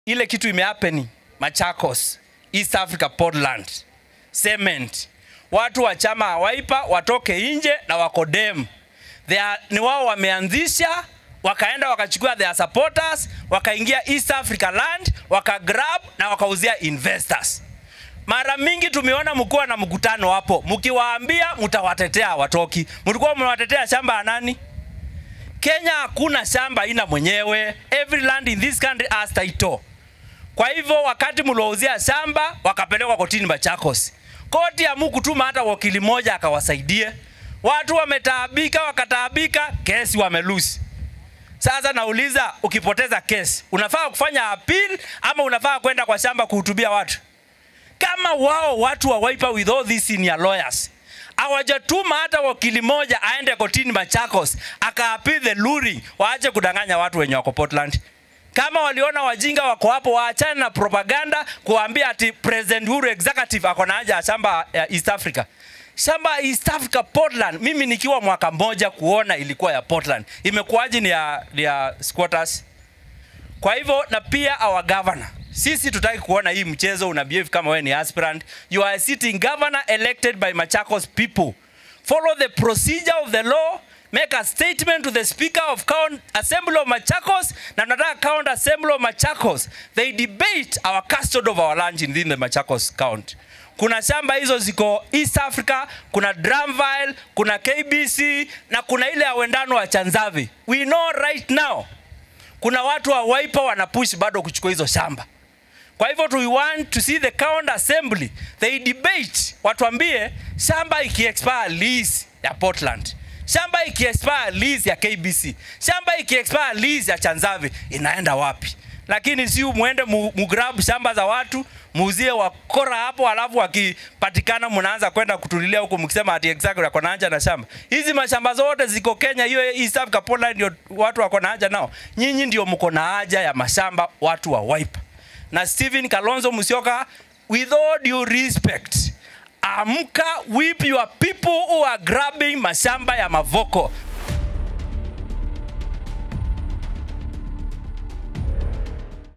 ile kitu imehappen Machakos, East Africa Portland, cement. Watu wa chama Wiper watoke nje na wakodem. They are, ni wao wameanzisha wakaenda wakachukua their supporters wakaingia East Africa land wakagrab na wakauzia investors. Mara mingi tumeona mkiwa na mkutano hapo, mkiwaambia mtawatetea watoki. Mlikuwa mnawatetea shamba ya nani? Kenya hakuna shamba ina mwenyewe. Every land in this country has title. Kwa hivyo wakati mliwauzia shamba wakapelekwa kotini Machakos, koti hamukutuma hata wakili moja akawasaidie. Watu wametaabika, wakataabika, kesi wamelusi. Sasa nauliza, ukipoteza kesi unafaa kufanya appeal ama unafaa kwenda kwa shamba kuhutubia watu? Kama wao watu wa Wiper with all these senior lawyers hawajatuma hata wakili moja aende kotini Machakos akaappeal the ruling, waache kudanganya watu wenye wako Portland. Kama waliona wajinga wako hapo, waachane na propaganda kuambia ati President Uhuru executive ako na haja ya shamba ya East Africa. Shamba ya East Africa Portland, mimi nikiwa mwaka mmoja kuona ilikuwa ya Portland, imekuwaje ni ya, ni ya squatters? Kwa hivyo na pia our governor, sisi tutaki kuona hii mchezo una behave kama wewe ni aspirant. You are a sitting governor elected by Machakos people. Follow the procedure of the law. Make a statement to the Speaker of Count Assembly of Machakos na tunataka Count Assembly of Machakos. They debate our custody of our land in the Machakos County. Kuna shamba hizo ziko East Africa, kuna Dramville, kuna KBC na kuna ile ya wendano wa Chanzavi. We know right now kuna watu wa Wiper wanapush bado kuchukua hizo shamba. Kwa hivyo we want to see the county assembly they debate, watuambie shamba ikiexpire lease ya Portland, shamba ikiexpire lease ya KBC, shamba ikiexpire lease ya Chanzavi inaenda wapi? Lakini si muende mu, mugrab shamba za watu muuzie wakora hapo, alafu wakipatikana mnaanza kwenda kutulilia huko mkisema ati exactly wako na haja na shamba. Hizi mashamba zote ziko Kenya, hiyo East Africa Portland ndio watu wako na haja nao. Nyinyi ndio mko na haja ya mashamba, watu wa Wiper. Na Stephen Kalonzo Musyoka, with all due respect, amka, whip your people who are grabbing mashamba ya Mavoko.